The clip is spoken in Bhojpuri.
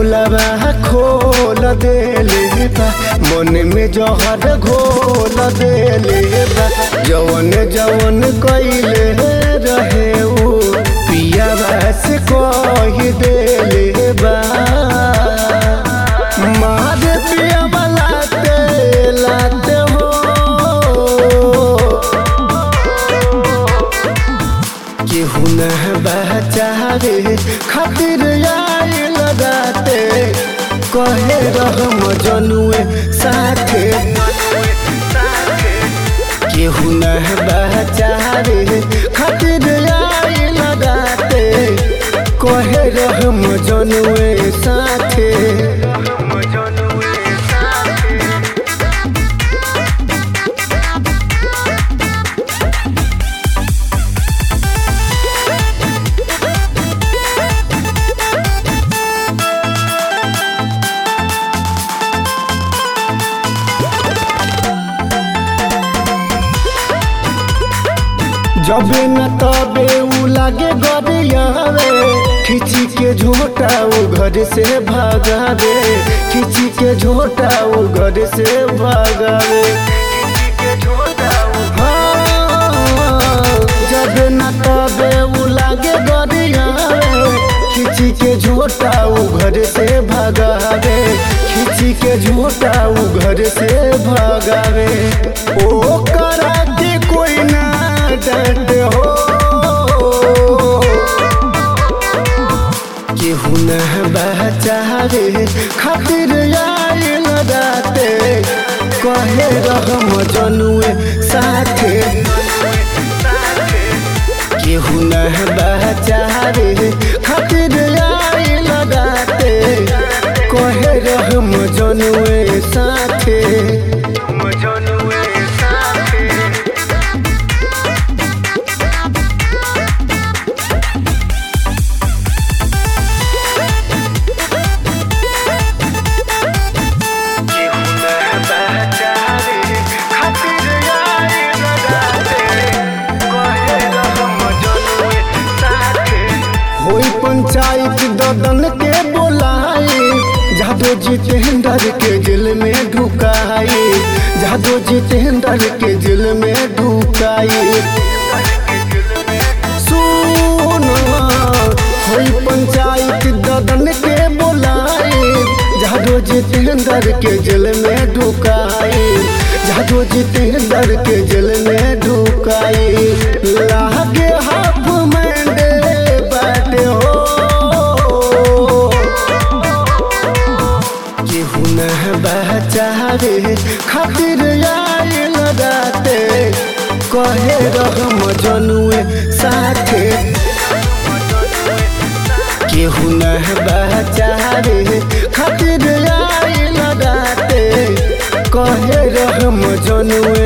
पोलवा खोल देले बा मन में जहर घोल देले बा जवन जवन कइले रहे उ पियावा से कह देले बा मार पियावा लाते लाते हो केहू न बचावे खातिर आई लगाते कहे रहम जनुए साथे केहू न बचावे खातिर आई लगाते कहे रहम जनुए साथे जबे न तबे उ लागे गरियावे खिची के झोटा उ घर से भागावे खिची के झोटा उ घर से भागावे हाँ, जबे न तबे उ लागे गरियावे खिची के झोटा उ घर से भागावे खिची के झोटा उ घर से भागावे ओ करा के कोई ना डट हो केहू न बचावे खातिर आई लगाते कहे रहम जनुए साथे केहू न बचावे खातिर आई लगाते कहे रहम जनुए साथे जनुए साथे होई पंचायत ददन के बोलाई जादो जितेंद्र के जेल में ढुकाई जादो जितेंद्र के जेल में ढुकाई सुनो होई पंचायत ददन के बोलाई जादो जितेंद्र के जेल में ढुकाई जादो जितेंद्र के जेल में ढुकाई लागे हाफ मंडे बाटे हो केहू न बचावे खातिर आई लगाते कहे रहम जनुए साथे केहू न बचावे खातिर आई लगाते कहे रहम जनुए